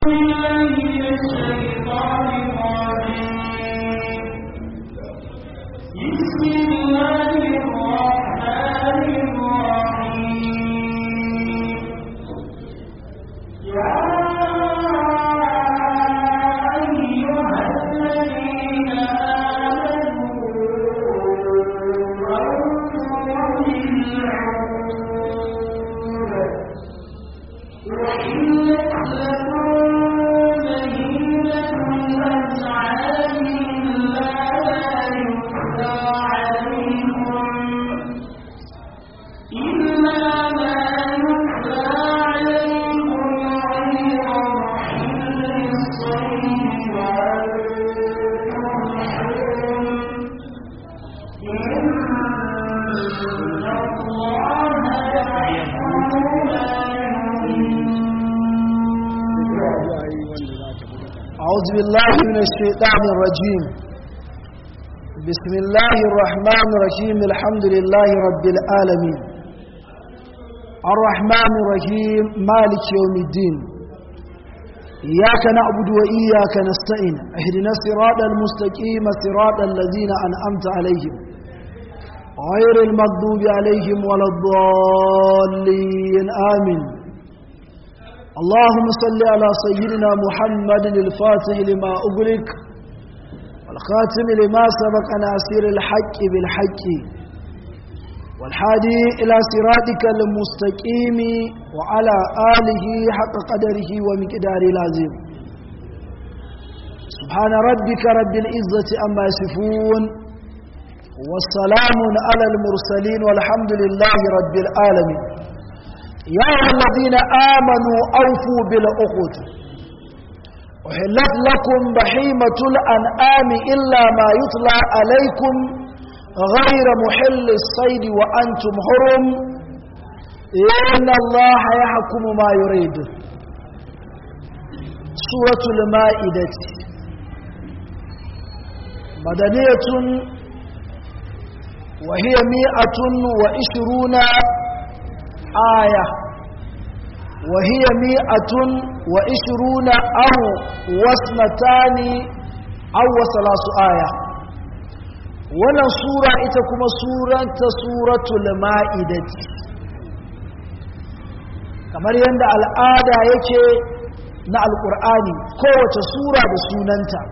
أعوذ بالله من الشيطان الرجيم بسم الله الرحمن الرحيم الحمد لله رب العالمين الرحمن الرحيم مالك يوم الدين إياك نعبد وإياك نستعين اهدنا الصراط المستقيم صراط الذين أنعمت عليهم غير المغضوب عليهم ولا الضالين آمين اللهم صل على سيدنا محمد الفاتح لما أغلق والخاتم لما سبق ناصر الحق بالحق والحادي إلى صراطك المستقيم وعلى آله حق قدره ومقدار العظيم سبحان ربك رب العزة أما يصفون والسلام على المرسلين والحمد لله رب العالمين يا أيها الذين آمنوا أوفوا بالعقود أحلت لكم بحيمة الأنعام إلا ما يطلع عليكم غير محل الصيد وأنتم حرم إن الله يحكم ما يريد سورة المائدة مدنية وهي مئة وعشرون آية وهي مئة وعشرون أو وسنتان أو وثلاث آية wannan sura ita kuma suranta suratul ma'idati kamar yadda al'ada yake na alƙur'ani kowace sura da sunanta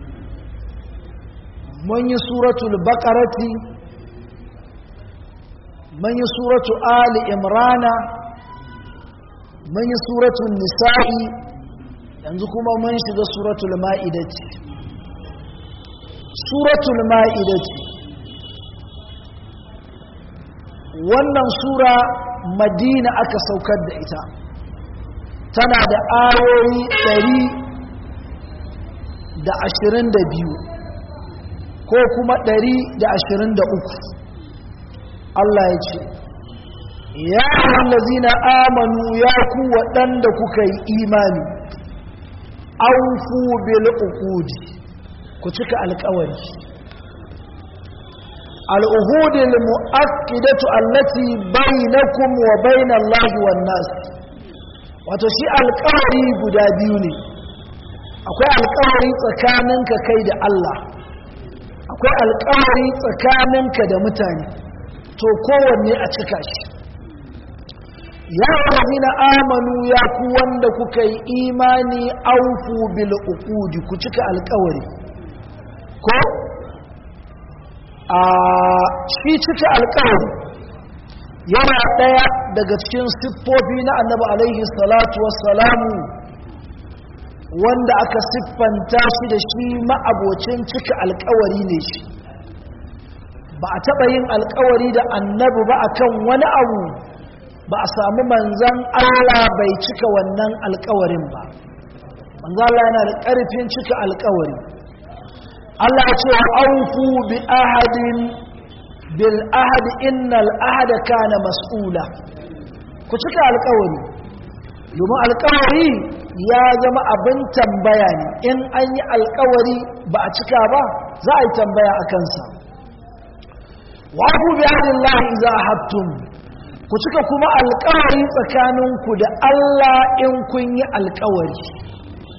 mun yi suratul baƙarati mun yi suratu ali imrana mun yi suratul nisa'i yanzu kuma mun shiga suratul ma'idati suratul ma'idati wannan sura madina aka saukar da ita tana da ayoyi ɗari da ashirin da biyu ko kuma ɗari da ashirin da uku Allah ya ce ya allazina amanu ya ku waɗanda kuka yi imani aufu bil uqudi ku cika alƙawari al-uhud al-mu'akkidatu allati bainakum wa bainallahi wan nas wato shi alƙawari guda biyu ne akwai alƙawari tsakaninka kai da Allah akwai alƙawari tsakaninka da mutane to kowanne a cika shi ya na amanu ya ku wanda kuka yi imani aufu bil uqudi ku cika alkawari ko a shi cika alkawari yana daya daga cikin siffofi na annabi alaihi salatu wassalamu wanda aka siffanta shi da shi ma'abocin cika alkawari ne shi ba a taɓa yin alkawari da annabi ba akan wani abu ba a samu manzan Allah bai cika wannan alkawarin ba manzan Allah yana da ƙarfin cika alkawari Allah ce aufu bi ahadin bil ahad innal ahada kana mas'ula ku cika alkawari domin alkawari ya zama abin tambaya ne in an yi alkawari ba a cika ba za a yi tambaya a kansa wafu bi ahdillahi idza hattum ku cika kuma alkawari tsakaninku da Allah in kun yi alkawari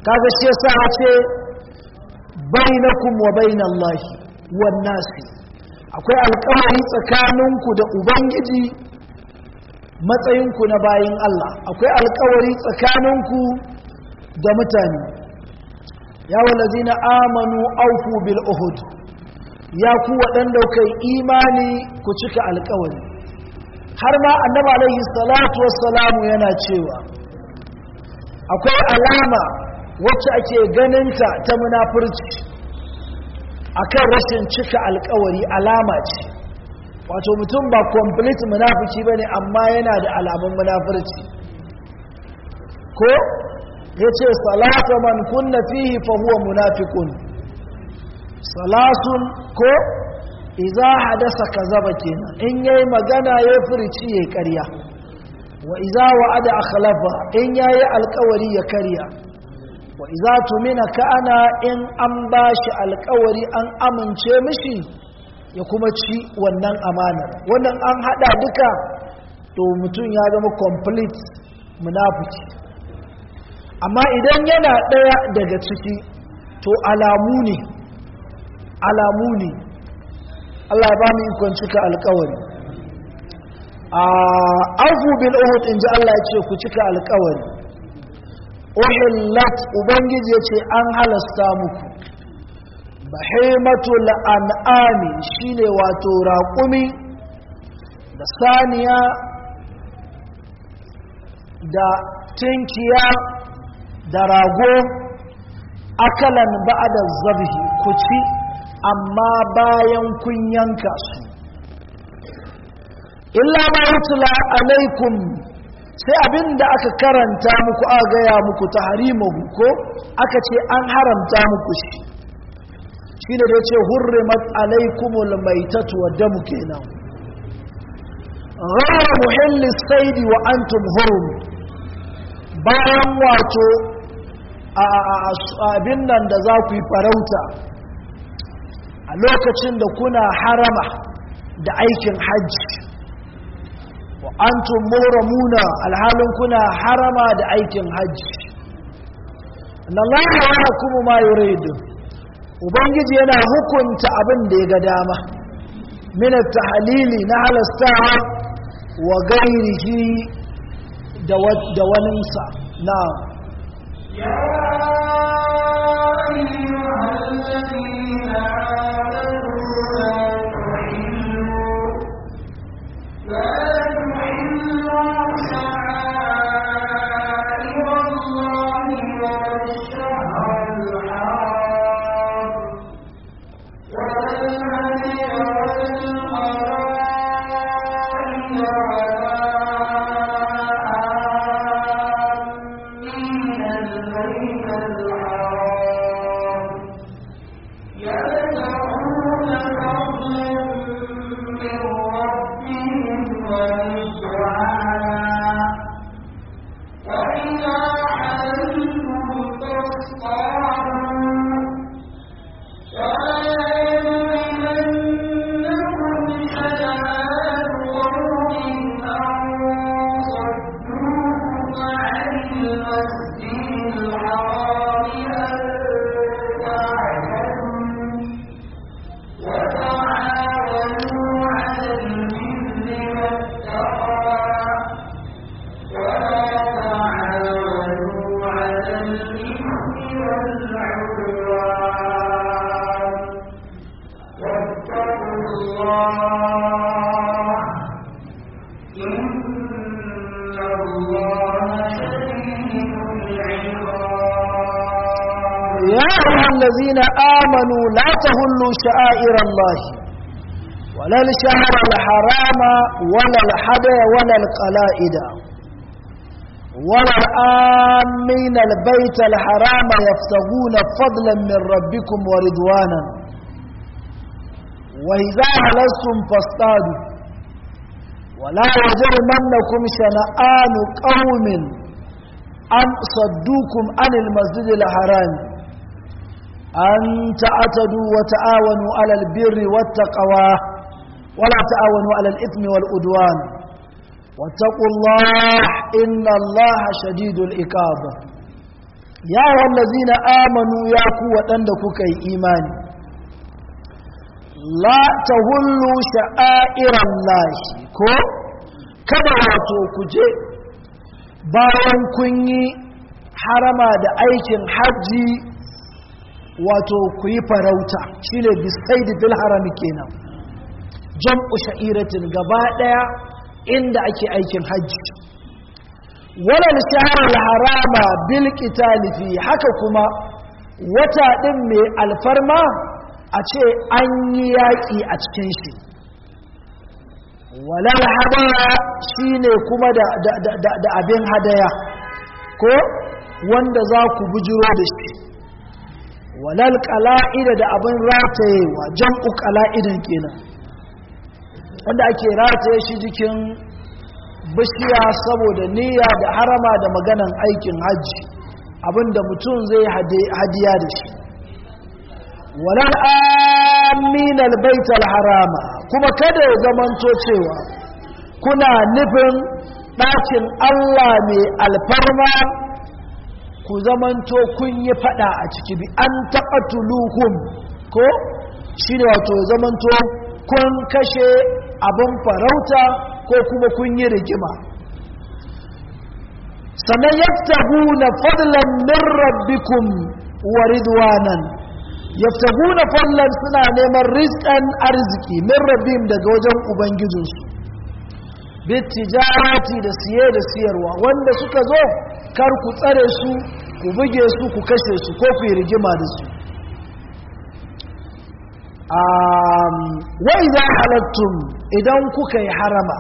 kaga shi yasa ya ce bainakum wa bainallahi wan nasi akwai alƙawari tsakaninku da ubangiji matsayinku na bayin Allah akwai alƙawari tsakaninku da mutane ya walazina amanu aufu bil uhud ya ku waɗanda kai imani ku cika alƙawari har ma annabi alaihi salatu wassalamu yana cewa akwai alama wacce ake ganinta ta munafurci akan rashin cika alkawari alama ce wato mutum ba complete munafiki bane amma yana da alamun munafurci ko yace salatu man kunna fihi fa huwa munafiqun salasun ko idza hadasa kazaba kenan in yayi magana ya furici yayi ƙarya wa idza wa'ada akhlafa in yayi alkawari ya karya wa iza tumina ka'ana in an ba shi alkawari an amince mishi ya kuma ci wannan amanar wannan an hada duka to mutum ya zama complete munafiki amma idan yana daya daga ciki to alamu ne alamu ne Allah ya ba mu ikon cika alkawari a afu bil uhud inji Allah ya ce ku cika alkawari uhillat ubangiji ya ce an halasta muku bahimatul an'ami shine wato raƙumi da saniya da tinkiya da rago akalan ba'da zabhi ku ci amma bayan kun yanka su illa ma yutla alaikum sai abin da aka karanta muku a gaya muku ta harimahu ko aka ce an haramta muku shi shi da ce hurrimat alaikumul maitatu wa damu kenan ghayra muhalli saidi wa antum hurum bayan wato abin nan da za ku yi farauta a lokacin da kuna harama da aikin hajji wa antum muhramuna alhalin kuna harama da aikin hajji Allah ya kuma ma yuridu ubangiji yana hukunta abin da ya ga dama min at-tahlili na halastawa wa gairihi da da waninsa na ya ayyuhal ladina يا أيها الذين آمنوا لا تهلوا شعائر الله ولا الشهر الحرام ولا الحدى ولا القلائد ولا الآمين البيت الحرام يفتغون فضلا من ربكم ورضوانا وإذا هلستم فاصطادوا ولا يجرمنكم شنآن قوم أن صدوكم عن المسجد الحرام أن تعتدوا وتعاونوا على البر والتقوى ولا تعاونوا على الإثم والأدوان واتقوا الله إن الله شديد الإكاب ya wallazina amanu ya ku waɗanda kuka yi imani la tahullu sha'airan lahi ko kada wato ku je bayan kun yi harama da aikin hajji wato ku yi farauta shine bisaidi fil harami kenan jam'u sha'iratin gaba daya inda ake aikin hajji walal shahrul harama bil qitali fi haka kuma wata din mai alfarma a ce an yi yaƙi a cikin shi walal hadaya shine kuma da, da, da, da abin hadaya ko wanda za ku bujiro da shi walal qala'ida da abin ratayewa jam'u qala'idan kenan wanda ake rataye shi jikin bishiya saboda niyya da harama da maganan aikin hajji abinda mutum zai hadiya da shi walal amin albaital harama kuma kada ya zamanto cewa kuna nufin ɗakin Allah mai alfarma ku zamanto kun yi fada a ciki bi an taɓa tuluhun ko shi ne wato zamanto kun kashe abin farauta ko kuma kun yi rigima sannan yaftahuna fadlan min rabbikum wa ridwanan yaftahuna fadlan suna neman rizqan arziki min rabbim daga wajen ubangijinsu bitijarati da siye da siyarwa wanda suka zo kar ku tsare su ku buge su ku kashe su ko ku yi rigima da su wa idan halattum idan kuka yi harama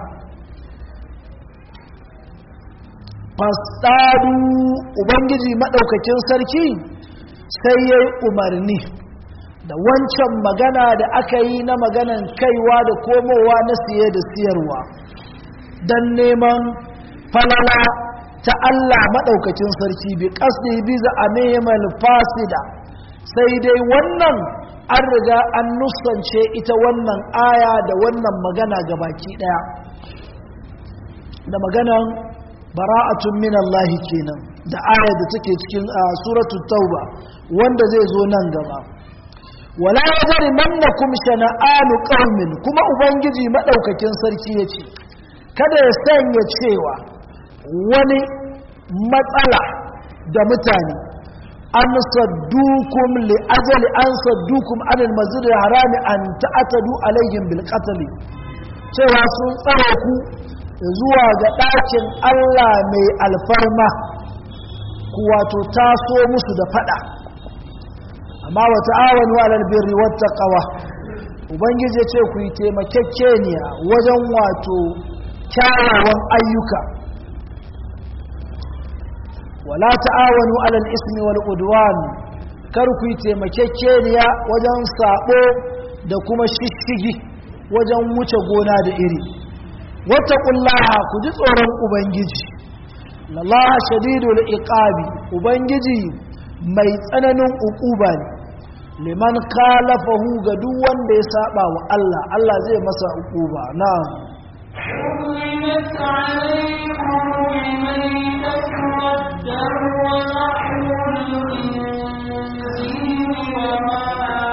fasadu ubangiji maɗaukakin sarki sai ya yi umarni da wancan magana da aka yi na maganan kaiwa da komowa na siye da siyarwa don neman falala ta Allah maɗaukakin sarki bi ƙasdi biza a neman fasida sai dai wannan an riga an nusance ita wannan aya da wannan magana ga baki ɗaya da maganan bara'atun min Allah kenan da aya da take cikin suratul tauba wanda zai zo nan gaba wala yajri mannakum shana'anu qaumin kuma ubangiji madaukakin sarki yace kada ya sanya cewa wani matsala da mutane an saddukum li ajali an saddukum anil masjid harami an ta'tadu alaihim bil qatl cewa sun tsare ku zuwa ga ɗakin Allah mai alfarma ku wato taso musu da fada amma wa ta'awanu alal birri wat taqwa ubangiji ya ce ku yi taimakekeniya wajen wato kyawawan ayyuka wala ta'awanu alal ismi wal udwan kar ku yi taimakekeniya wajen sabo da kuma shishigi wajen wuce gona da iri wattaqullaha ku ji tsoron ubangiji lallaha shadidul iqabi ubangiji mai tsananin uquba ne liman khalafahu ga duk wanda ya saba wa Allah Allah zai masa uquba na'am حرمت عليكم الميتة والدم ولحم الخنزير وما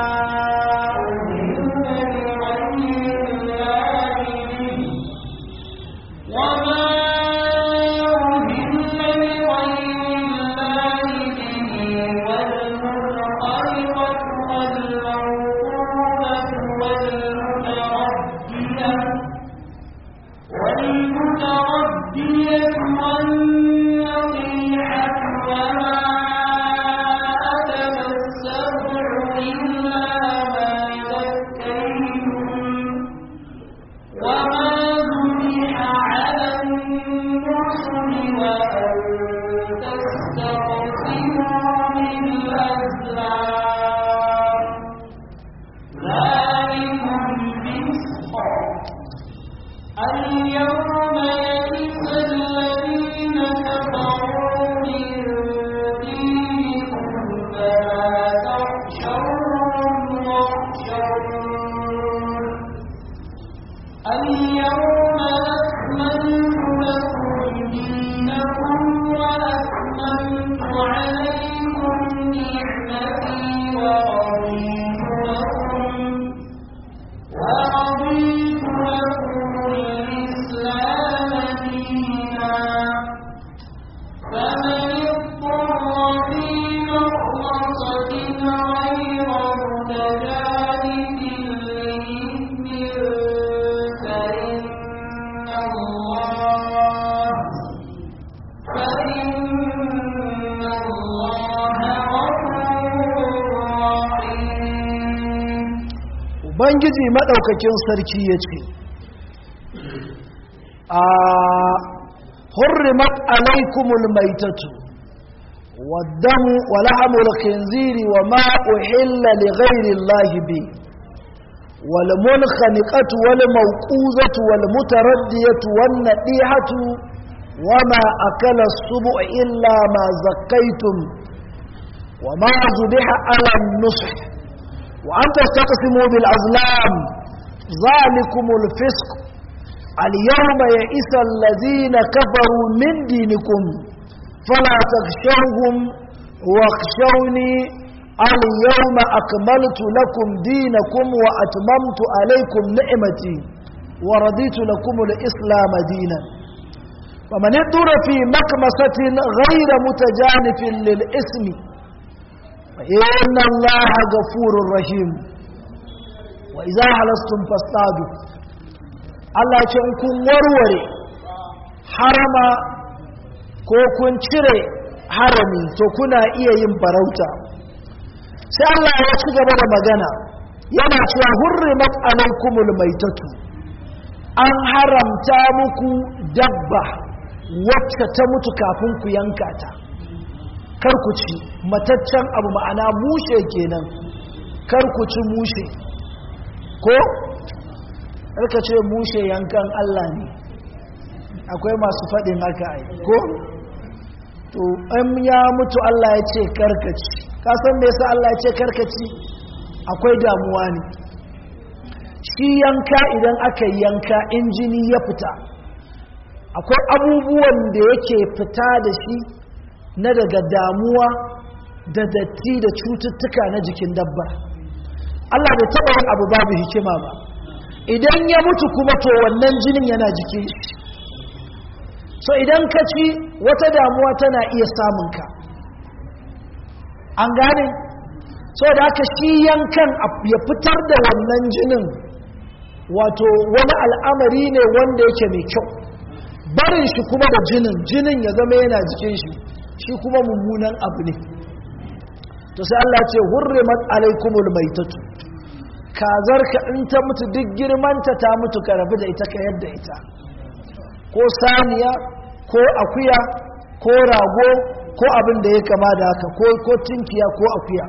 أهل لغير الله به وما أهل لغير الله به والمنخلقة والموقوفة والمتردية والمتردية والنطيحة وما أكل السبع إلا ما ذكيتم وما ذبح على النصر وأن تستقسموا بالأزلام ذلكم فسق اليوم يئس الذين كفروا من دينكم فلا تخشوهم واخشون اليوم أكملت لكم دينكم وأتممت عليكم ubangiji maɗaukakin sarki ya ce a hurrimat alaikumul maitatu والدم ولحم الخنزير وما أحل لغير الله به والمنخنقة والموقوزة والمتردية والنقيحة وما أكل السبع إلا ما زكيتم وما ذبح على النصح وأن تستقسموا بالأظلام ذلكم الفسق اليوم يئس الذين كفروا من دينكم فلا تخشوهم واخشوني اليوم أكملت لكم دينكم وأتممت عليكم نعمتي ورضيت لكم الإسلام دينا فمن اضطر في مكمسة غير متجانف للإسم فإن الله غفور رحيم وإذا حلستم فاصطادوا Allah ce in kun warware harama ko kun cire harami to kuna iya yin farauta sai Allah ya ci gaba da magana yana cewa hurrimat alaikumul maitatu an haramta muku dabba wacce ta mutu kafin ku yanka ta kar ku ci mataccen abu ma'ana mushe kenan kar ku ci mushe ko ka ce mushe yankan Allah ne akwai masu faɗin haka ai ko to an ya mutu Allah ya ce karkaci kasan me yasa Allah ya ce karkaci akwai damuwa ne shi yanka idan aka yanka injini ya fita akwai abubuwan da yake fita da shi na daga damuwa da datti da cututtuka na jikin dabba Allah bai taɓa yin abu babu hikima ba idan ya mutu kuma to wannan jinin yana jikin shi so idan ka ci wata damuwa tana iya samunka an gane so da aka shi yankan ya fitar da wannan jinin wato wani al'amari ne wanda yake mai kyau barin shi kuma da jinin jinin ya zama yana jikin shi shi kuma mummunan abu ne to sai Allah ce hurrimat alaikumul maitatu kazarka in ta mutu duk girmanta ta mutu ka rabu da ita ka yadda ita ko saniya ko akuya ko rago ko abin da ya kama da haka ko ko tinkiya ko akuya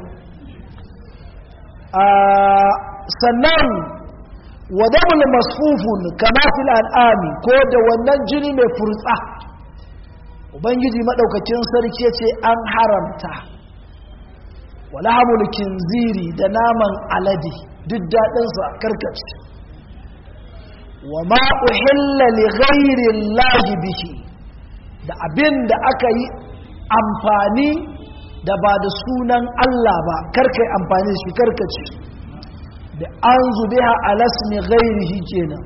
sannan wadabul masfufun kama fil al'ami ko da wannan jini mai furtsa ubangiji madaukakin sarki ce an haramta wala hamul kinziri da naman alade duk daɗinsa karkace wa ma uhilla li ghairi llahi bihi da abin da aka yi amfani da ba da sunan Allah ba karkai amfani shi karkace da an zubiha alasmi ghairihi kenan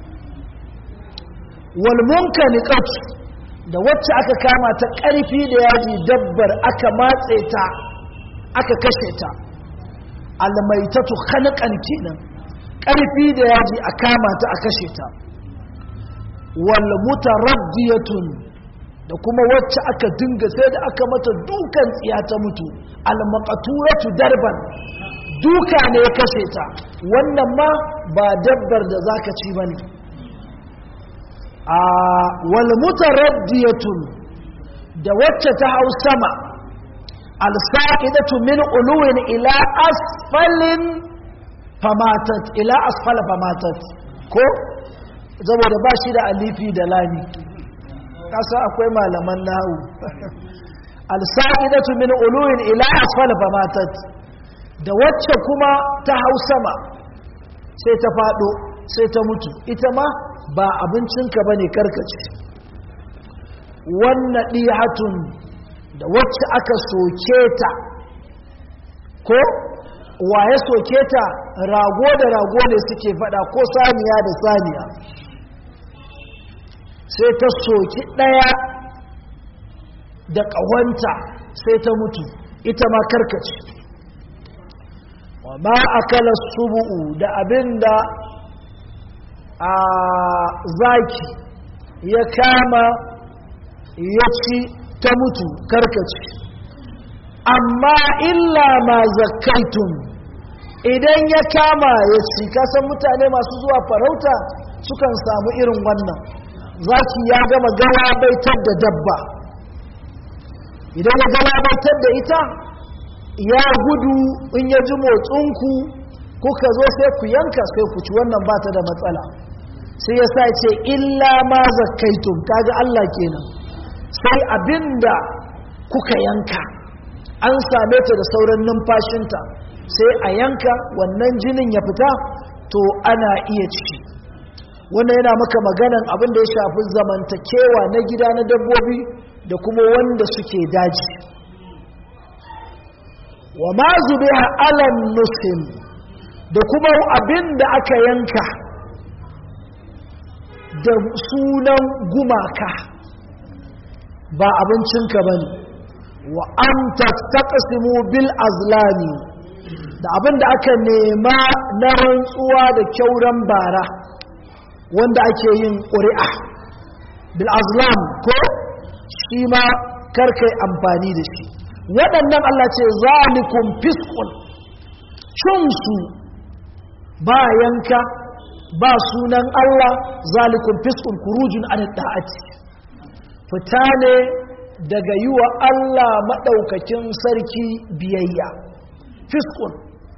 wal munkaniqat da wacce aka kama ta ƙarfi da yaji dabbar aka matse ta aka kashe ta almaitatu khanqan kenan ƙarfi da yaji a kama ta a kashe ta wal mutaraddiyatun da kuma wacce aka dinga sai da aka mata dukan tsiya ta mutu al maqturatu darban duka ne ya kashe ta wannan ma ba dabbar da zaka ci bane a wal mutaraddiyatun da wacce ta hau sama al saqidatu min uluwin ila asfalin famatat ila asfala famatat ko saboda ba shi da alifi da lami kasa akwai malaman nahu al-sa'idatu min uluwin ila asfala famatat da wacce kuma ta hau sama sai ta fado sai ta mutu ita ma ba abincinka bane karkace wannan dihatun da wacce aka soke ta ko waye soke ta rago da rago ne suke fada ko saniya da saniya sai ta soki ɗaya da ƙawanta sai ta mutu ita ma karkace wa ma akala subu'u da abinda a zaki ya kama ya ci ta mutu karkace amma illa ma zakaitun idan ya kama ya ci kasan mutane masu zuwa farauta sukan samu irin wannan zaki ya gama galabaitar da dabba idan ya galabaitar da ita ya gudu in ya ji motsinku kuka zo sai ku yanka sai ku ci wannan ba ta da matsala sai ya sa ce illa ma zakaitum kaga Allah kenan sai abinda kuka yanka an same ta da sauran numfashinta sai a yanka wannan jinin ya fita to ana iya ci wannan yana maka maganan abin da ya shafi zamantakewa na gida na dabbobi da kuma wanda suke daji wa ma zubiha alan nusfin da kuma abin da aka yanka da sunan gumaka ba abincinka ba ne wa an tattaqsimu bil azlami da abin da aka nema na rantsuwa da kyauran bara wanda ake yin ƙuri'a bil azlam ko shi ma karkai amfani da shi waɗannan Allah ce zalikum fiskun cinsu ba yanka ba sunan Allah zalikum fiskun kurujun an da'ati fita ne daga yi wa Allah maɗaukakin sarki biyayya fiskun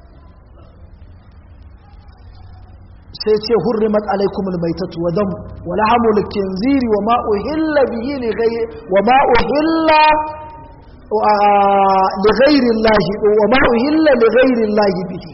sai ce hurrimat alaikumul maitatu wa dam wa lahamul kinziri wa ma uhilla bihi li ghayri wa ma uhilla li ghayri Allah wa ma uhilla li ghayri Allah bihi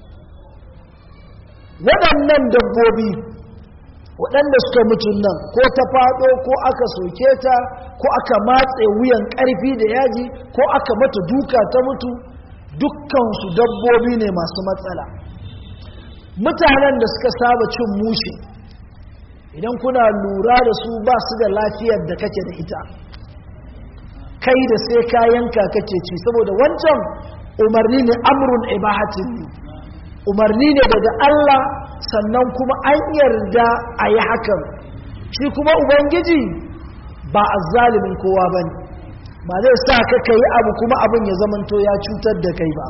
waɗannan dabbobi waɗanda suka mutu nan ko ta faɗo ko aka soke ta ko aka matse wuyan ƙarfi da yaji ko aka mata duka ta mutu dukkansu dabbobi ne masu matsala mutanen da suka saba cin mushe idan kuna lura da su ba su da lafiyar da kake da ita kai da sai kayanka kake ci saboda wancan umarni ne amrun ibahatin ne umarni ne daga Allah sannan kuma an yarda a yi hakan shi kuma ubangiji ba a zalimin kowa ba ne ba zai sa ka ka yi abu kuma abin ya zamanto ya cutar da kai ba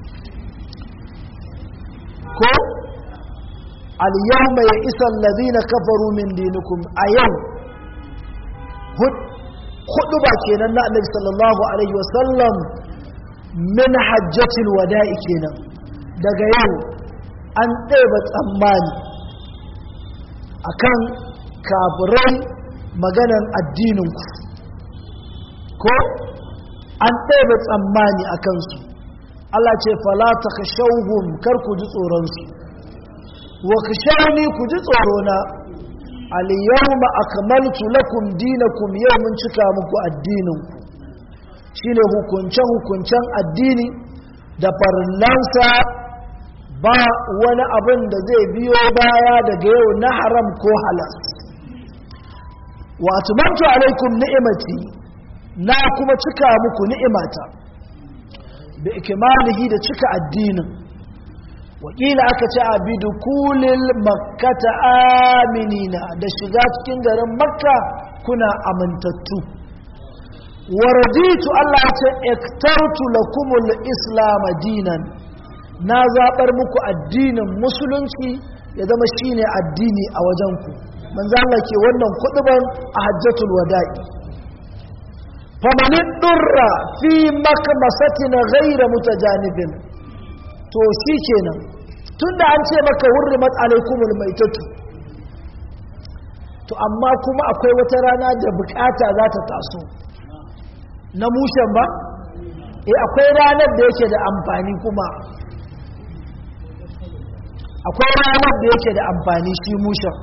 ko al-yawma ya isa allazina kafaru min dinikum a yau hudu ba kenan na annabi sallallahu alaihi wasallam min hajjatil wada'i kenan daga yau an ɗeba tsammani akan kafirai maganan addininku ko an ɗeba tsammani a kansu Allah ce falata ka shauhun kar ku ji tsoronsu wa ka shauni ku ji tsorona aliyahuma akmaltu lakum dinakum yau mun cika muku addininku shine hukunce-hukuncen addini da farillansa ba wani abin da zai biyo baya daga yau na haram ko halas wa atmamtu alaikum ni'imati na kuma cika muku ni'imata bi ikmalihi da cika addinin wakila aka ce a bidukulil makkata aminina da shiga cikin garin makka kuna amintattu waraditu Allah ce iktartu lakumul islam dinan na zaɓar muku addinin musulunci ya zama shine addini a wajenku manzo Allah ke wannan kuduban a hajjatul wada'i famanin durra fi makmasatin ghayra mutajanibin to shi kenan tunda an ce maka hurrimat alaikumul maitatu to amma kuma akwai wata rana da bukata za ta taso na mushen ba eh akwai ranar da yake da amfani kuma akwai ranar da yake da amfani shi mushen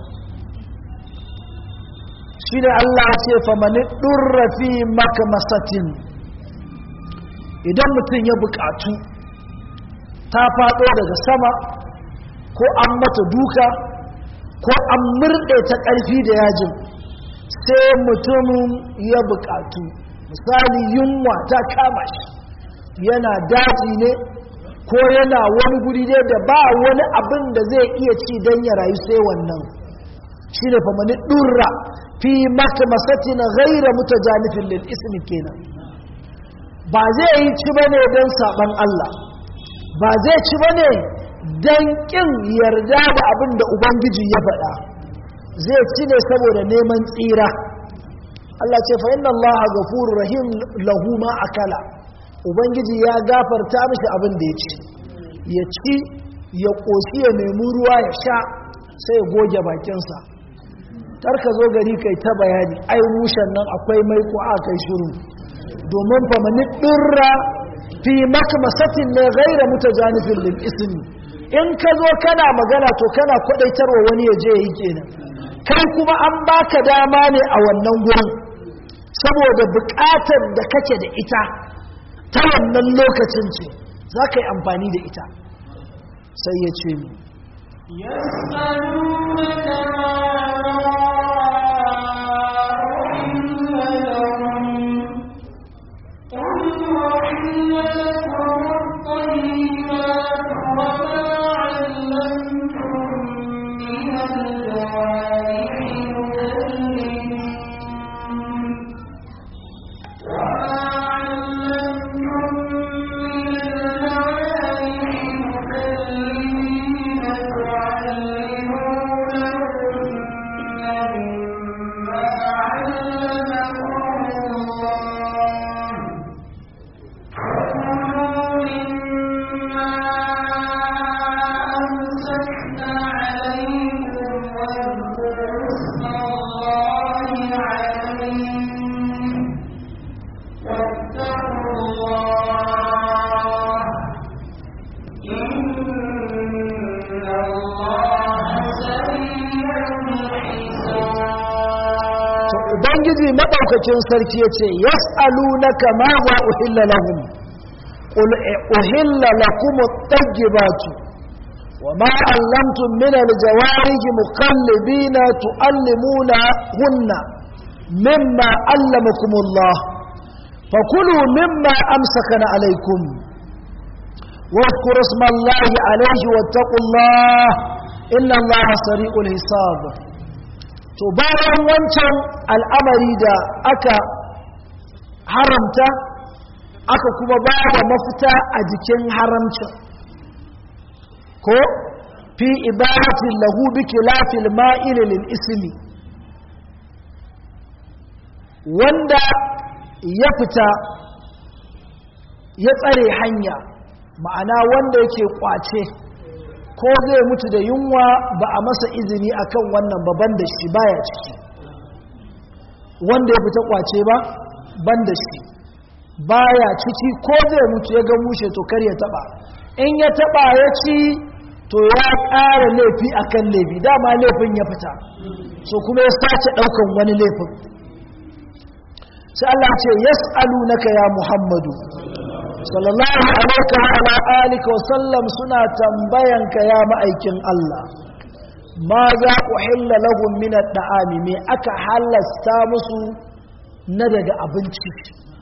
shi ne Allah ce famani ɗurrafi maka masatin idan mutum ya buƙatu ta faɗo daga sama ko an mata duka ko an murɗe ta ƙarfi da yajin sai mutumin ya buƙatu misali yunwa ta kama shi yana daji ne ko yana wani guri ne da ba wani abin da zai iya ci don ya rayu sai wannan shi ne fa mani ɗurra fi maka masati na gaira muta janifin lil ismi kenan ba zai yi ci bane don saɓan Allah ba zai ci ba ne don ƙin yarda da abin da ubangiji ya faɗa zai ci ne saboda neman tsira Allah ce fa inna Allah ghafurur rahim lahu ma akala ubangiji ya gafarta mishi abin da ya ci ya ci ya ƙoshi ya nemi ruwa ya sha sai ya goge bakinsa ka zo gari kai ta bayani ai mushen nan akwai mai ko a kai shiru domin fa mani dirra fi makmasatin ne gaira mutajanifin lil ismi in ka zo kana magana to kana kwadaitarwa wani ya je yi kenan kai kuma an baka dama ne a wannan gurin saboda buƙatar da kake da ita ta wannan lokacin ce za ka yi amfani da ita sai ya ce mu يسألونك ubangiji maɗaukakin sarki ya ce yas'alunaka ma za uhilla lahum qul uhilla lakum at-tayyibatu wa ma 'allamtum min al-jawarihi muqallibina tu'allimuna hunna mimma 'allamakum Allah fakulu mimma amsakana alaykum واذكروا اسم الله عليه واتقوا الله إن الله سريع الحساب to bayan wancan al'amari da aka haramta aka kuma ba da mafita a jikin haramcin ko fi ibadatin lahu bi kilafil ma'ili lil ismi wanda ya fita ya tsare hanya ma'ana wanda yake kwace ko zai mutu da yunwa ba a masa izini akan wannan baban da shi baya ciki wanda ya fita kwace ba ban da shi baya ciki ko zai mutu ya ga mushe to kar ya taba in ya taba ya ci to ya ƙara laifi akan laifi dama laifin ya fita so kuma ya sace ɗaukan wani laifin sai Allah ce yas'alunaka ya Muhammadu sallallahu alaihi wa ala alihi wa sallam suna tambayanka ya ma'aikin Allah ma za uhilla lahum min at-ta'ami me aka halasta musu na daga abinci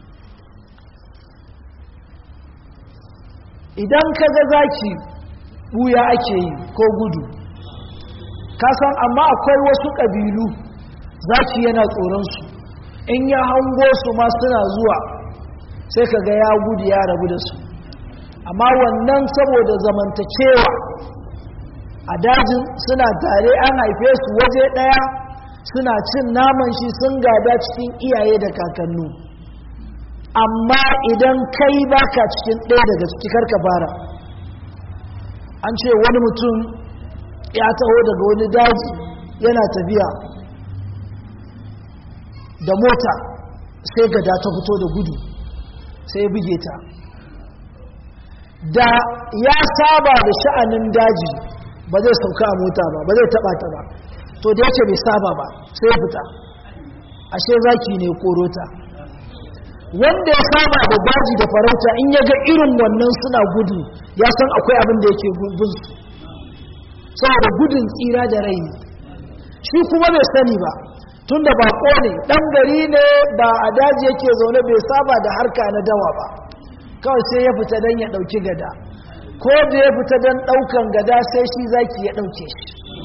idan kaga zaki buya ake yi ko gudu kasan amma akwai wasu ƙabilu zaki yana tsoronsu in ya hango su ma suna zuwa sai ka ga ya gudu ya rabu da su amma wannan saboda zamantacewa a dajin suna tare an haife su waje ɗaya suna cin naman shi sun gada cikin iyaye da kakannu amma idan kai baka cikin ɗaya daga cikar ka fara an ce wani mutum ya taho daga wani daji yana tafiya da mota sai gada ta fito da gudu sai buge ta da ya saba da sha'anin daji ba zai sauka a mota ba ba zai taba ta ba to da yake bai saba ba sai fita ashe zaki ne korota wanda ya saba da daji da farauta in ya ga irin wannan suna gudu ya san akwai abin da yake gun su saboda gudun tsira da rai shi kuma bai sani ba tun da bako ne ɗan gari ne ba a daji yake zaune bai saba da harka na dawa ba kawai sai ya fita don ya ɗauki gada ko da ya fita don ɗaukan gada sai shi zaki ya ɗauke shi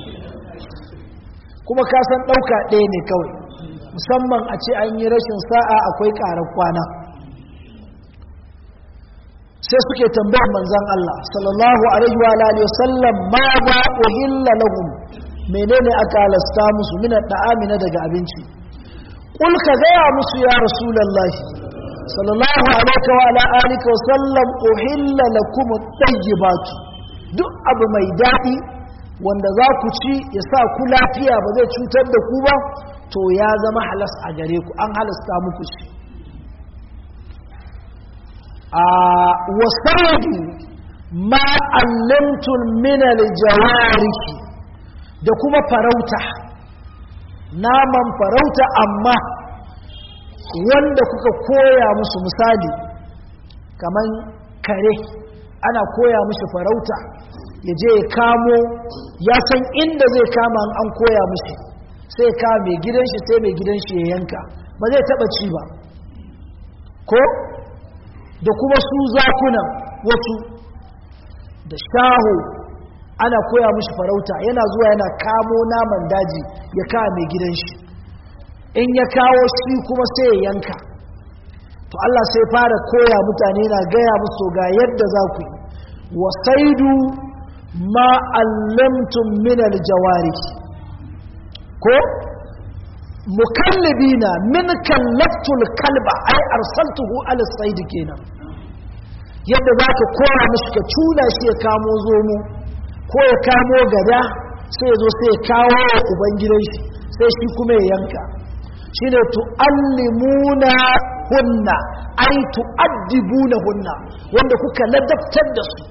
kuma kasan ɗauka ɗaya ne kawai musamman a ce an yi rashin sa'a akwai ƙarar kwana sai suke tambayar manzan Allah sallallahu alaihi wa alihi wasallam ma ba uhilla lahum menene aka halasta musu min da'ami na daga abinci kul ka gaya musu ya rasulullahi sallallahu alaihi wa ala alihi wasallam uhilla lakum at-tayyibat duk abu mai dadi wanda za ku ci ya sa ku lafiya ba zai cutar da ku ba to ya zama halas a gare ku an halasta muku shi wasaidu ma allamtul minal jawariki da kuma farauta naman farauta amma wanda kuka koya musu misali kaman kare ana koya musu farauta ya je ya kamo ya san inda zai kama an koya musu sai kama mai gidan shi sai mai gidan shi ya yanka ba zai taba ci ba ko da kuma su zakunan wasu da shaho ana koya mushi farauta yana zuwa yana kamo naman daji ya kawo mai gidan shi in ya kawo shi kuma sai ya yanka to Allah sai fara koya mutane na gaya musu ga yadda za ku yi wasaidu ma allamtum min aljawari ko mukallibina min kallaftul kalba ai arsaltuhu ala said kenan yadda zaka kora mishi ka tuna shi ya kamo zomo ko ya kamo gada sai ya zo sai ya kawo wa ubangidan shi sai shi kuma ya yanka shine tuallimuna hunna ai tuaddibuna hunna wanda kuka ladabtar da su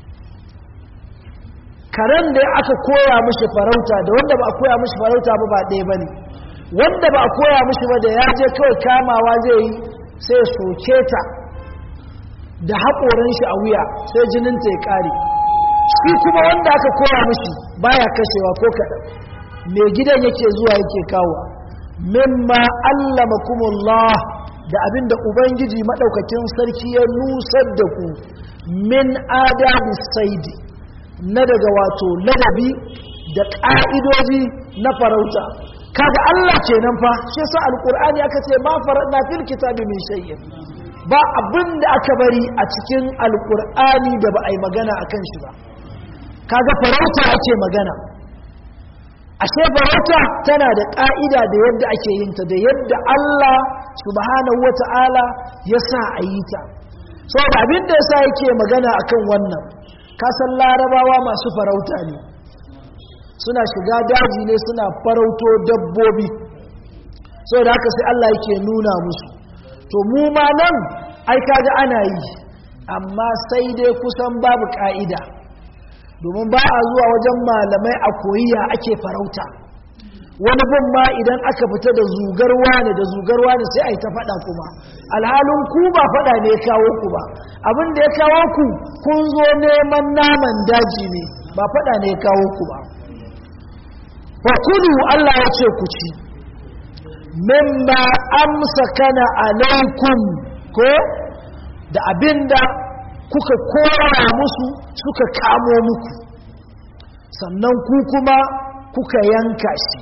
karen da aka koya mishi farauta da wanda ba a koya mishi farauta ba ba ɗaya bane wanda ba a koya mishi ba da ya je kawai kamawa zai yi sai ya soke ta da haƙoran shi a wuya sai jininta ya ƙare shi kuma wanda aka koya mishi baya kashewa ko kaɗan mai gidan yake zuwa yake kawo mimma allamakumullah da abin da ubangiji maɗaukakin sarki ya nusar da ku min adabi saidi na daga wato ladabi da ƙa'idoji na farauta kaga Allah kenan fa shi yasa alqur'ani aka ce ma faradna fil kitabi min shay'in ba abin da aka bari a cikin alqur'ani da ba ai magana akan shi ba kaga farauta ake magana ashe farauta tana da ka'ida da yadda ake yin ta da yadda Allah subhanahu wata'ala ya sa a yi ta saboda abin da yasa yake magana akan wannan kasan larabawa masu farauta ne suna shiga daji ne suna farauto dabbobi da haka sai Allah yake nuna musu to mu ma nan ai kaga ana yi amma sai dai kusan babu ka'ida domin ba a zuwa wajen malamai a koyiya ake farauta wani bin ma idan aka fita da zugar wani da zugar wani sai a yi ta faɗa kuma alhalin ku ba faɗa ne ya kawo ku ba abin da ya kawo ku kun zo neman naman daji ne ba faɗa ne ya kawo ku ba fakulu Allah ya ce ku ci mimma amsa kana alaikum ko da abinda kuka kora musu suka kamo muku sannan ku kuma kuka yanka shi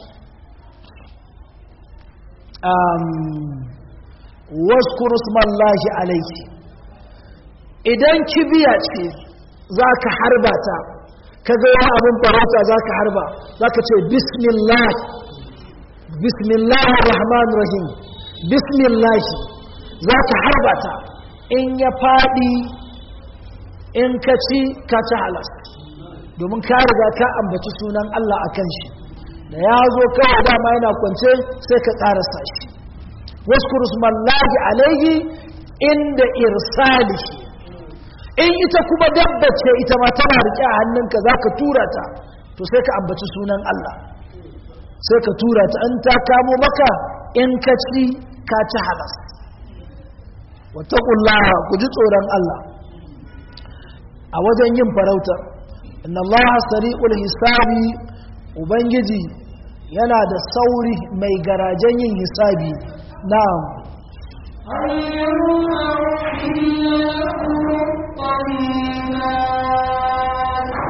waskuru smallahi alaiki idan kibiya ce za ka harba ta ka ga wani abin farauta za ka harba za ka ce bismillah bismillah rahman rahim bismillah za ka harba ta in ya faɗi in ka ci ka ci halas domin ka riga ka ambaci sunan Allah a kan shi da ya zo kawai dama yana kwance sai ka ƙarasa shi wasu rusmallahi alaihi inda irsalihi in ita kuma dabbace ita ma tana rike a hannunka za ka tura ta to sai ka ambaci sunan Allah sai ka tura ta an ta kamo maka in ka ci ka ci halas wataƙullaha ku ji tsoron Allah a wajen yin farautar inna Allah sari'ul hisabi ubangiji yana da sauri mai garajen yin hisabi na'am اليوم أحل لكم الطيبات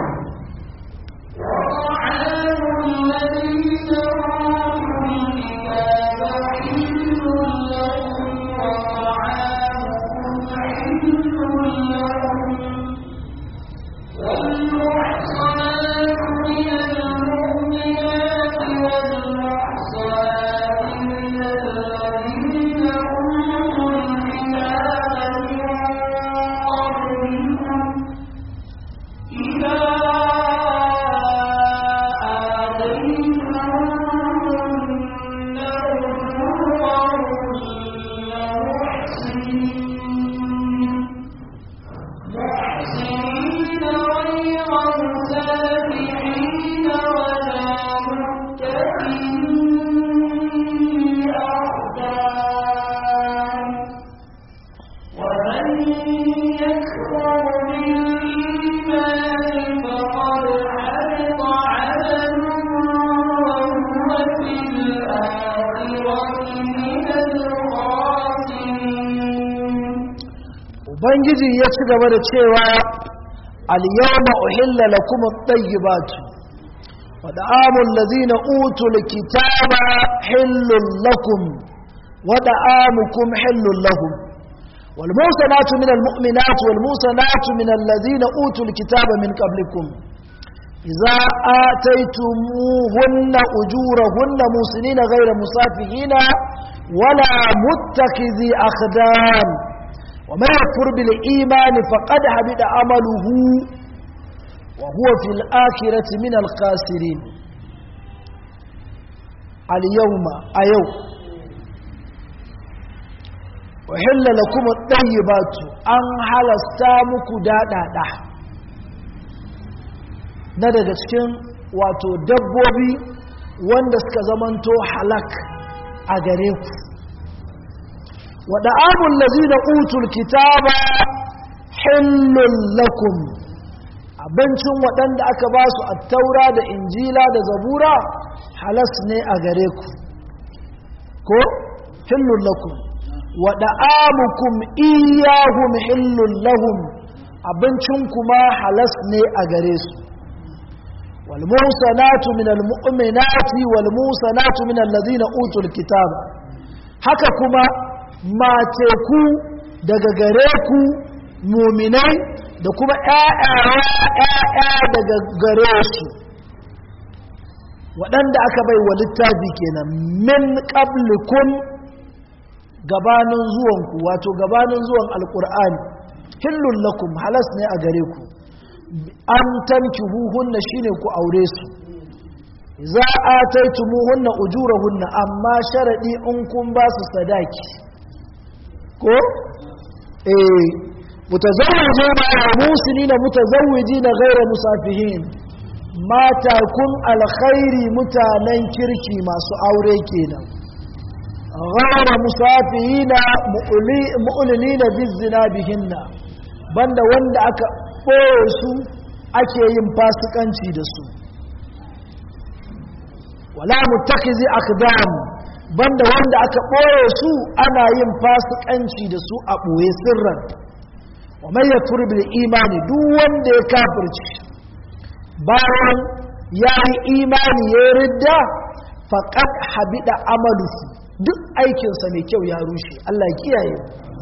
وطعام الذين أوتوا الكتاب حل لكم وطعامكم حل لهم ubangiji ya ci gaba da cewa al-yawma uhilla lakum at-tayyibatu wa da'amul ladzina utul kitaba hillul lakum wa da'amukum hillul lahum wal musanatu minal mu'minati wal musanatu minal ladzina utul kitaba min qablikum idza ataytumuhunna ujurahunna musinina ghayra musafihina wala muttakhidhi akhdan ومن يكفر بالإيمان فقد حبط عمله وهو في الآخرة من الخاسرين اليوم أيو وحل لكم الطيبات أن هل استامك دادا دا na daga cikin wato dabbobi wanda suka zamanto halak a gare ku ودعام الذين أوتوا الكتاب حل لكم abincin waɗanda aka ba su attaura da injila da zabura halas ne a gare ku ko hillun lakum wa da'amukum iyahum hillun lahum abincin kuma halas ne a gare su wal musanatu minal mu'minati wal musanatu minal ladina utul kitaba haka kuma mace ku daga gare ku muminai da kuma ‘ya'ya daga gare su waɗanda aka bai wa littafi kenan min ƙablikun gabanin zuwanku wato gabanin zuwan alƙur'ani hillun lakum halas ne a gare ku an tanki huhunna shine ku aure su za a taitumuhunna ujurahunna amma sharaɗi in kun ba su sadaki ko eh mutazawwije ma musinina mutazawwijina ghayra musafihin mata kun alkhairi mutanen kirki masu aure kenan ghayra musafihina mu'linina bizina bihinna banda wanda aka ɓoye su ake yin fasikanci da su wala muttakizi akdam banda wanda aka ɓoye su ana yin fasikanci da su a ɓoye sirran wa mai ya bil imani duk wanda ya kafirci bayan ya yi imani ya ridda faƙad habida amaluhu duk aikinsa mai kyau ya rushe Allah ya kiyaye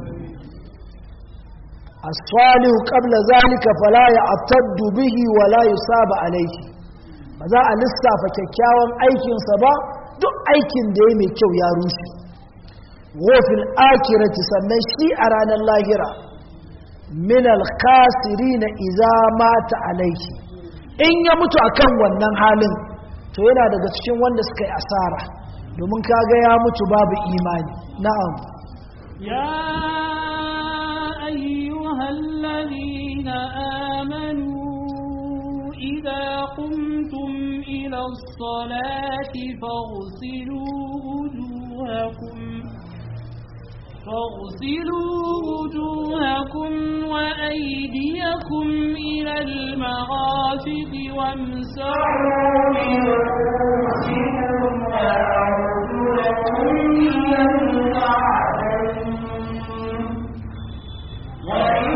as-salihu qabla zalika fala ya'taddu bihi wa la yusaba alayhi ba za a lissafa kyakkyawan aikinsa ba duk aikin da ya mai kyau ya rushe wofin akirati sannan shi a ranar lahira min alkasiri na iza mata alaiki in ya mutu akan wannan halin to yana daga cikin wanda suka yi asara domin kaga ya mutu babu imani na'am يا أيها الذين آمنوا إذا قمتم إلى الصلاة فاغسلوا وجوهكم فاغسلوا وجوهكم وأيديكم إلى المرافق وامسحوا برؤوسكم وأرجلكم إلى الكعبين وإن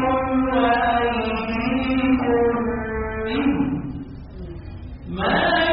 ما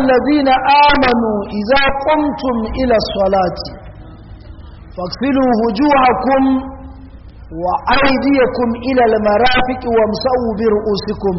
الذين آمنوا إذا قمتم إلى الصلاة فاغسلوا وجوهكم وأيديكم إلى المرافق وامسحوا برؤوسكم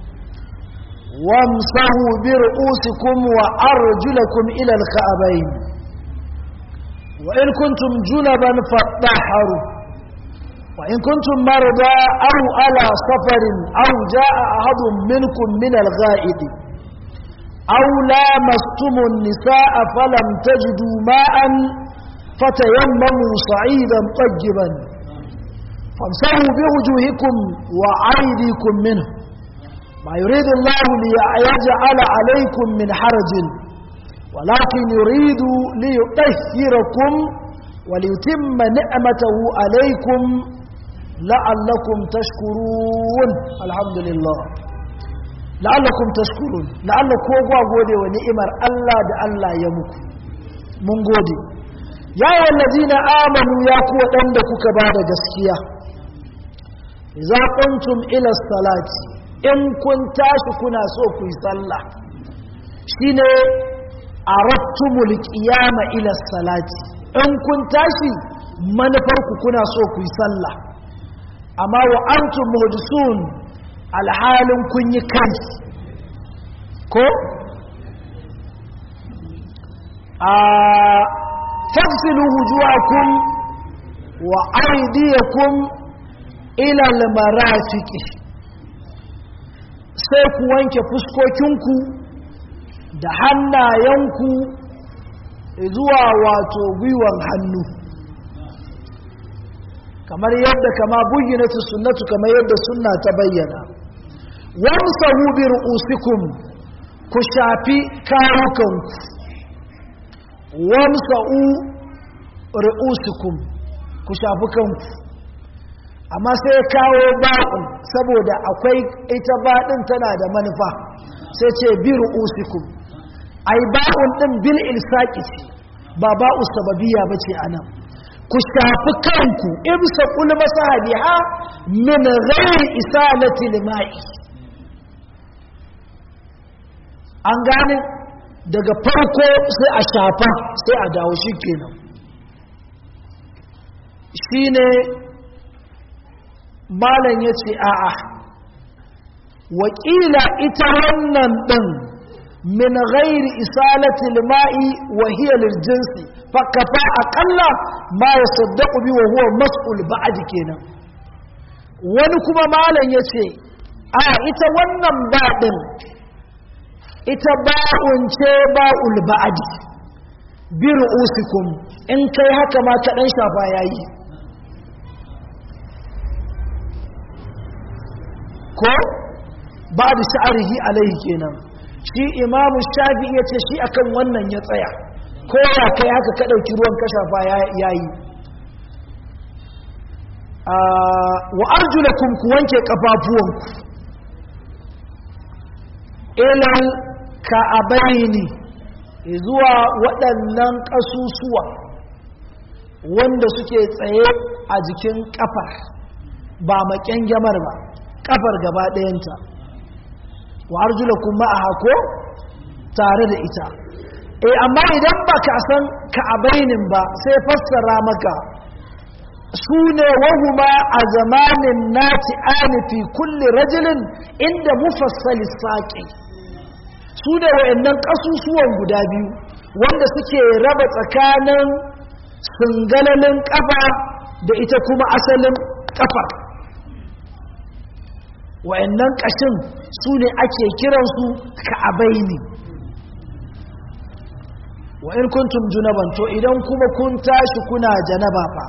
وامسحوا برؤوسكم وأرجلكم إلى الكعبين وإن كنتم جنبا فاطهروا وإن كنتم مرضى أو على سفر أو جاء أحد منكم من الغائط أو لامستم النساء فلم تجدوا ماء فتيمموا صعيدا طيبا فامسحوا بوجوهكم وأيديكم منه ما يريد الله ليجعل عليكم من حرج ولكن يريد ليطهركم وليتم نعمته عليكم لعلكم تشكرون الحمد لله لعلكم تشكرون لعلكم كوغوا غودي ونعمر الله ده الله ya muku mun gode ya wallazina amanu ya ku wadanda kuka bada gaskiya idza qumtum ila salati in kun tashi kuna so ku yi sallah shine arattumul qiyama ila salati in kun tashi manufarku kuna so ku yi sallah amma wa antum muhdisun alhalin kun yi kai ko a tafsilu wujuhakum wa aydiyakum ila almarafiqi sai ku wanke fuskokinku da hannayenku zuwa wato gwiwan hannu kamar yadda kama buyyinatu sunnatu kamar yadda sunna ta bayyana wamsahu bi ru'usikum ku shafi kawukanku wamsahu ru'usikum ku shafi kanku amma sai kawo ba'un saboda akwai ita baɗin tana da manufa sai ce bi ru'usikum ai ba'un din bil ilsaqi ce ba ba'u sababiyya bace anan ku shafi kanku ibsa kul masahabiha min ghairi isalati limai an gane daga farko sai a shafa sai a dawo shikenan shine malam yace a'a wakila ita wannan din من غير إسالة الماء وهي للجنس فكفى أقل ما يصدق به وهو مسؤول بعد كنا ونكما مالا يتي آه إتا ونم بعدن إتا باء باء البعد برؤوسكم إن كي هكا ما كأن شافا ياي ko ba da sha'arihi alaihi kenan shi imamu shafi ya ce shi akan wannan ya tsaya ko ya kai haka ka ɗauki ruwan kashafa ya yi wa arjulakum ku wanke ƙafafuwanku ilal ka'abaini zuwa waɗannan ƙasusuwa wanda suke tsaye a jikin ƙafar ba maƙyan gyamar ba ƙafar gaba ɗayanta wa arjulakum ma'aha ko tare da ita eh amma idan baka san ka'abainin ba sai fassara maka sune wahuma a zamanin nati ani fi kulli rajulin inda mufassali saqi sune wayannan kasusuwan guda biyu wanda suke raba tsakanin sungalalin kafa da ita kuma asalin kafa wayannan kashin su ne ake kiransu ka'abaini wa in kuntum junaban to idan kuma kun tashi kuna janaba fa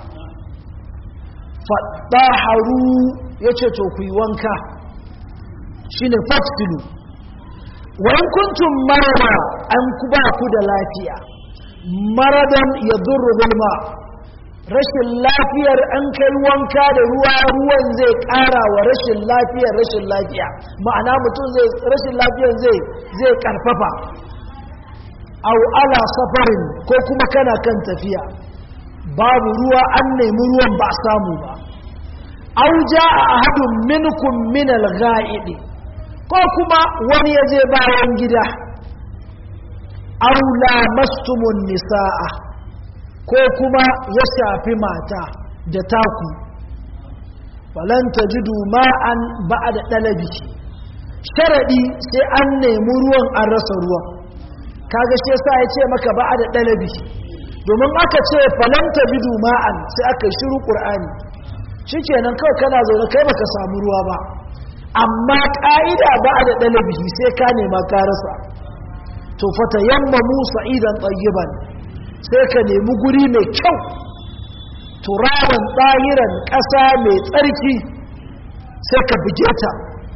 fadaharu yace to ku yi wanka shine fafsilu wa in kuntum marada an ku ba ku da lafiya maradan yadurru bilma rashin lafiyar an kai wanka da ruwa ruwan zai ƙara wa rashin lafiyar rashin lafiya ma'ana mutum zai rashin lafiyar zai zai karfafa au ala safarin ko kuma kana kan tafiya babu ruwa an nemi ruwan ba samu ba au ja'a ahadun minkum min al ko kuma wani ya je bayan gida aula mastumun nisa'a ko kuma ya shafi mata da taku falan tajidu ma'an ba'da dalabi sharadi sai an nemi ruwan an rasa ruwan kaga shi yasa ya ce maka ba'da dalabi domin aka ce falan tajidu ma'an sai aka shiru qur'ani shikenan kawai kana zaune kai baka samu ruwa ba amma ka'ida ba'da dalabi sai ka nema ka rasa to fata yamma musa idan tsayiban sai ka nemi guri mai kyau turaban tsayiran ƙasa mai tsarki sai ka buge ta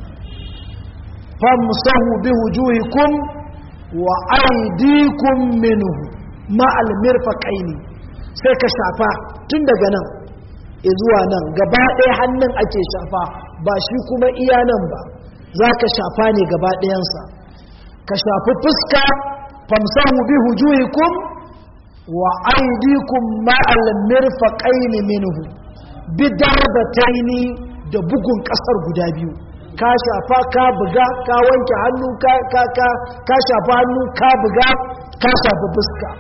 famsahu bi wujuhikum wa aydikum minhu ma almirfaqaini sai ka shafa tun daga nan zuwa nan gaba ɗaya hannun ake shafa ba shi kuma iya nan ba za ka shafa ne gaba ɗayansa ka shafi fuska famsahu bi hujuhikum wa aydikum ma'al mirfaqayn minhu bi darbataini da bugun kasar guda biyu ka shafa ka buga ka wanke hannu ka ka ka ka shafa hannu ka buga ka shafi fuska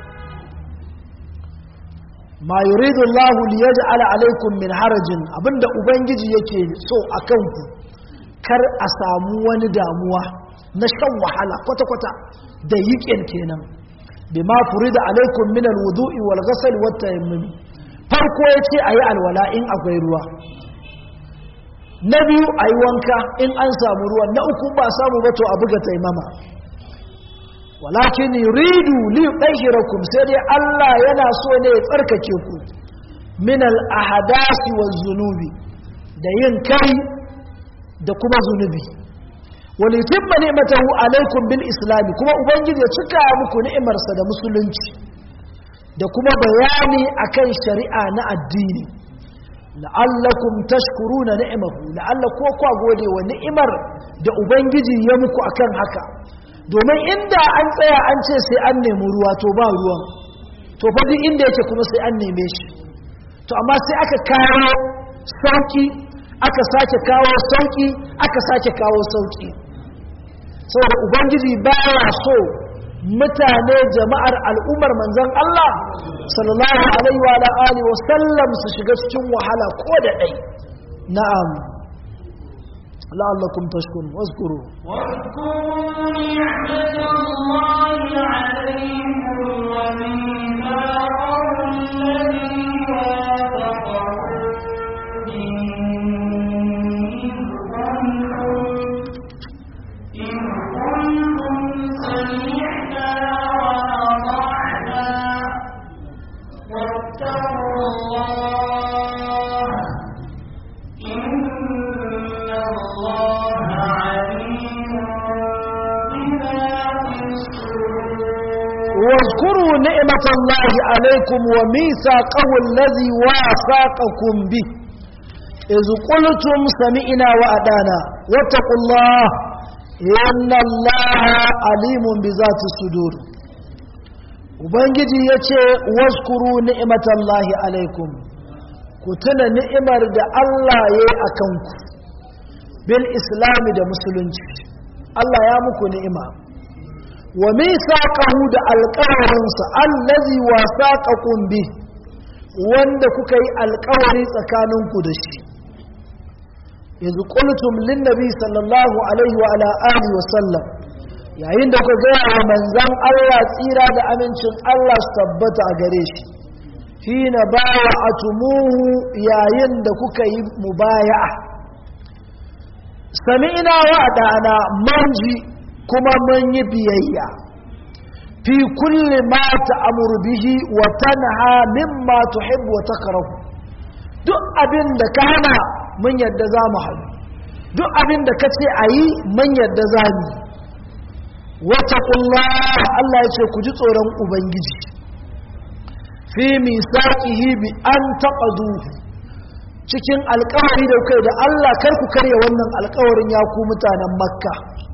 ma yuridu Allah li yaj'ala alaykum min harajin abinda ubangiji yake so akan ku kar a samu wani damuwa na shan wahala kwata-kwata da yiƙin kenan bi ma furida alaikum min alwudu'i wal ghasl wat tayammum farko yace ayi alwala in akwai ruwa na biyu ayi wanka in an samu ruwa na uku ba samu ba to a buga taimama walakin yuridu li yudhhirakum sai dai Allah yana so ne ya tsarkake ku min al ahdasi waz zunubi da yin kai da kuma zunubi walitimma ni'matahu alaikum bil islam kuma ubangiji ya cika muku ni'imarsa da musulunci da kuma bayani akan shari'a na addini la'allakum tashkuruna ni'amahu la'alla ko kwa gode wa ni'imar da ubangiji ya muku akan haka domin inda an tsaya an ce sai an nemi ruwa to ba ruwan to fa duk inda yake kuma sai an neme shi to amma sai aka kawo sauki aka sake kawo sauki aka sake kawo sauki saboda ubangiji baya so mutane jama'ar al'ummar manzon Allah sallallahu alaihi wa alihi wa sallam su shiga cikin wahala ko da dai na'am la'allakum tashkurun wazkuru واذكروا نعمة الله عليكم وميثاقه الذي واثقكم به إذ كنتم إذ كنتم سمعنا وأطعنا واتقوا الله إن الله عليم بذات الصدور واذكروا نعمة الله عليكم وميثاقه الذي واثقكم به إذ قلتم سمعنا وأدانا واتقوا الله إن الله عليم بذات الصدور Ubangiji ya ce, Waskuru ni'imatallahi alaikum, ku tuna ni'imar da Allah ya yi a kanku, bil islami da musulunci, Allah ya muku ni'ima. wa misaqahu da alƙawarinsa allazi wasaqakum bi wanda kuka yi alƙawari tsakaninku da shi yanzu qultum lin nabi sallallahu alaihi wa ala alihi wa sallam yayin da kuka ga wa manzon Allah tsira da amincin Allah su tabbata a gare shi hina ba'atumuhu yayin da kuka yi mubaya'a sami'na wa adana manji kuma mun yi biyayya fi kulli ma ta'muru bihi wa tanha mimma tuhibbu wa takrahu duk abin da ka hana mun yadda za mu haɗu duk abin da ka ce a yi mun yadda za mu wataƙullah Allah ya ce ku ji tsoron ubangiji fi misaqihi bi an taqaduhu cikin alƙawari da kai da Allah kar ku karya wannan alƙawarin ya ku mutanen makka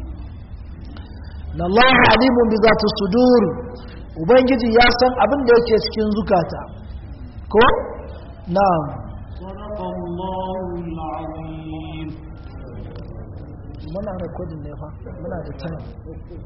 Allah alimun bi zati sudur ubangiji ya san abin da yake cikin zukata ko na'am صدق الله العظيم muna recording ne fa muna da time